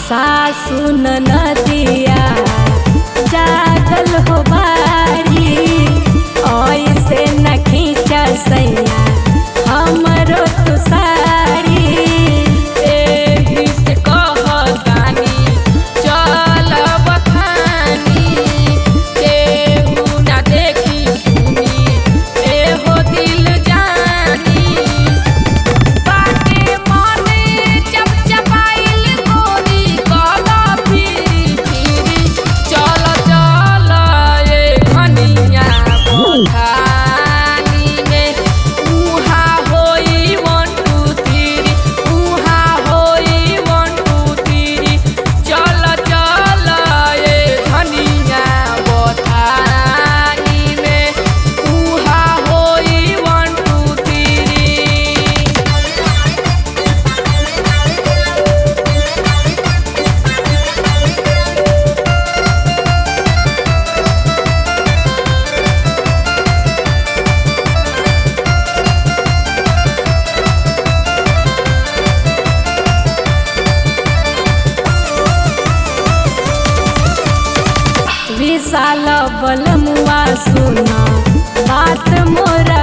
सासु नदिया जागल हो बारी ऐसे न खींच सैया हमरो तू साड़ी एही से कहतानी चल बखानी केहू ना देखी सुनी एहो दिल जानी बाटे मने चपचपाइल गोरी काला फिरी फिरी चल चल ए घनिया बखानी में उहा होई वन टू थ्री उहा होई वन टू थ्री चल चल ए घनिया बखानी में उहा होई वन टू थ्री विशाल बलमुआ सुना बात मोरा